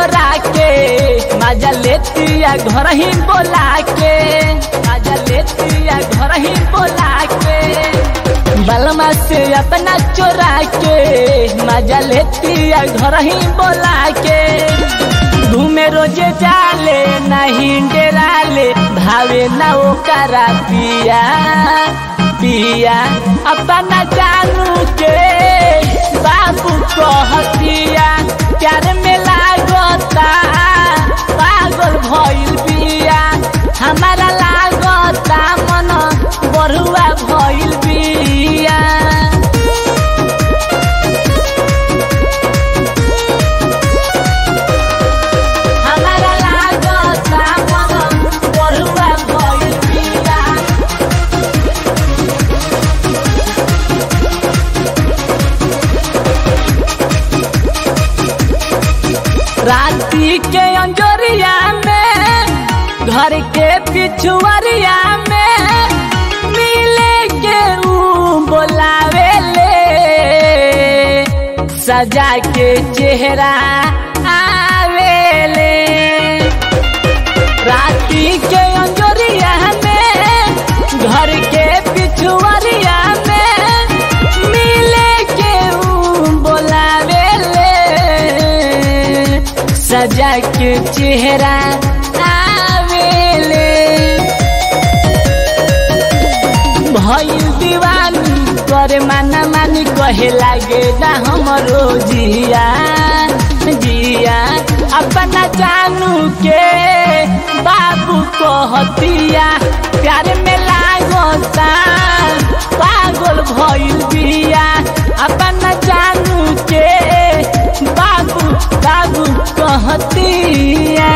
चोरा के मजा लेतिया घर ही बोला के मजा लेतिया घर ही बोला के बलमा से अपना चोरा के मजा लेतिया घर ही बोला के घूमे रोजे जाले नहीं डेराले भावे ना ओकरा पिया पिया अपना जानू के बाबू कहतिया प्यार में लागता पागल भइल बिया हमारा लागता मन बरुआ भइल बिया हमारा लागता मन बरुआ भइल बिया राती के अंजोरिया में घर के पिछुआरिया में मिले के ऊ बोलावे ले सजा के चेहरा आवेले राती के अंजोरिया में घर के पिछुआरिया में मिले के ऊ बोलावे ले सजा के चेहरा आवेले भइल दीवानी करे माना मानी कहे लागे ना हमरो जिया जिया अपना जानू के बाबू कहतिया प्यार में लागता पागल भइल बिया अपना जानू के बाबू बाबू कहतिया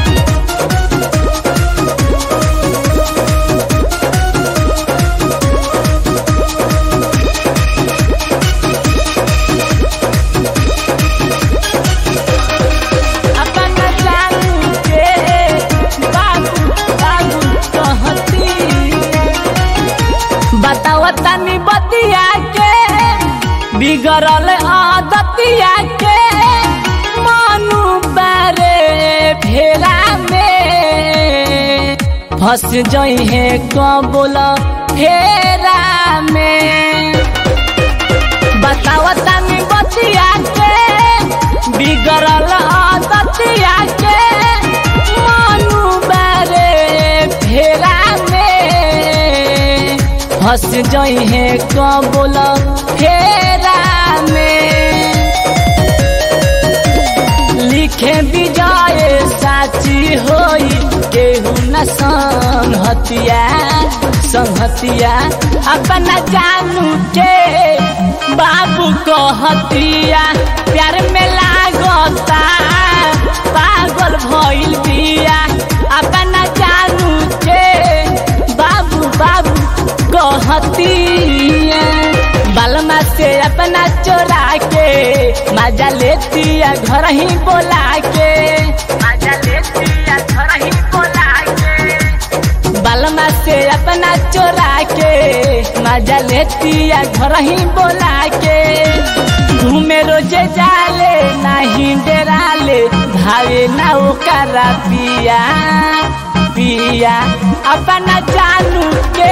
अपना जानू के बाबू बाबू कहती बताओ तनी बतिया के बिगड़ल आदतिया के मानू बारे फेरा में फंस जई है कबोल फेरा में बताओ तनी बतिया के बिगड़ल आदतिया के मानू बारे फेरा में फंस जई है कबोल फेरा में लिखे विजय साची होई केहू न संहतिया संहतिया अपना जानू के बाबू कहतिया प्यार में लागता पागल भइल बिया अपना जानू के बाबू बाबू कहतिया बालमा से अपना चोरा के मजा लेतिया घर ही बोला के मजा लेतिया घर ही बोला के बालमा से अपना चोरा के मजा लेतिया घर ही बोला के घूमे रोजे जाले नहीं डेराले भावे ना ओकरा पिया पिया अपना जानू के